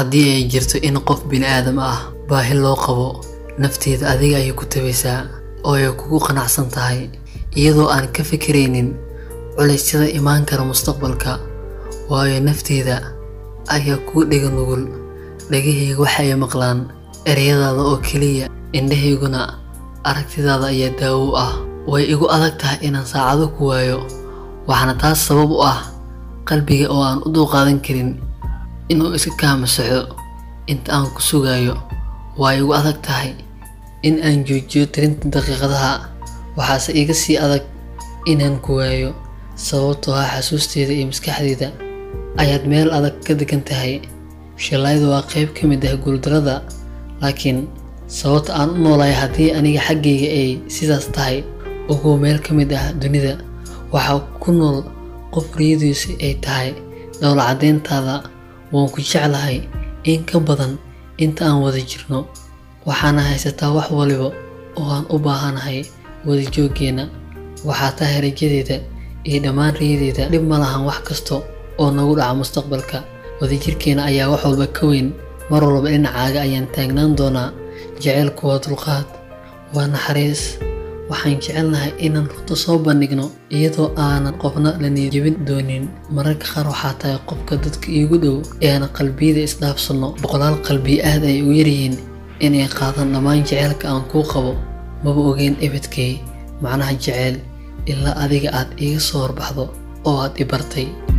haddii ay jirto in qof bini'aadam ah baahi loo qabo nafteeda adiga ayay ku tabaysaa oo ay kugu qanacsan tahay iyadoo aan ka fikiraynin culaysyada imaan kara mustaqbalka waayo nafteeda ayaa kuu dhega nugul dhegahayga waxay maqlaan ereyadaada oo keliya indhahayguna aragtidaada ayaa daawo u ah way igu adag tahay inaan saacado ku waayo waxaana taas sabab u ah qalbiga oo aan u dulqaadan karin inuu iska kaamasaxo inta aan ku sugaayo waa igu adag tahay in aan joojiyo tirinta daqiiqadaha waxaase iga sii adag inaan ku waayo sababtoo ah xasuusteeda iyo maskaxdeeda ayaad meel adag ka degan tahay shilaayadu waa qayb ka mid ah guuldarada laakiin sababta aan u noolahay haddii aniga xaggayga ay sidaas tahay ugu meel ka mid ah dunida waxaa ku nool qof riyadiisu ay tahay dhowla caddeyntaada waan ku jeclahay in ka badan inta aan wada jirno waxaana haysataa wax waliba oo aan u baahanahay wadajooggeenna waxaa tahay rajadeeda iyo dhammaan riyadeeda dhib ma lahan wax kasta oo nagu dhaca mustaqbalka wadajirkeena ayaa wax walba ka weyn mar walba dhinacaaga ayaan taagnaan doonaa jaceylku waa dulqaad waa naxariis waxaan jecelnahay inaan runta soo bandhigno iyadoo aanan qofna la niyadjebin doonin mararka qaar waxaa tahay qofka dadka iigu dhow ee aan qalbiyada isdhaafsanno boqolaal qalbi aad ay u yaryihiin inay qaadaan dhammaan jaceylka aan kuu qabo maba ogeyn ebedkay macnaha jeceyl ilaa adiga aad iiga soo horbaxdo oo aad i bartay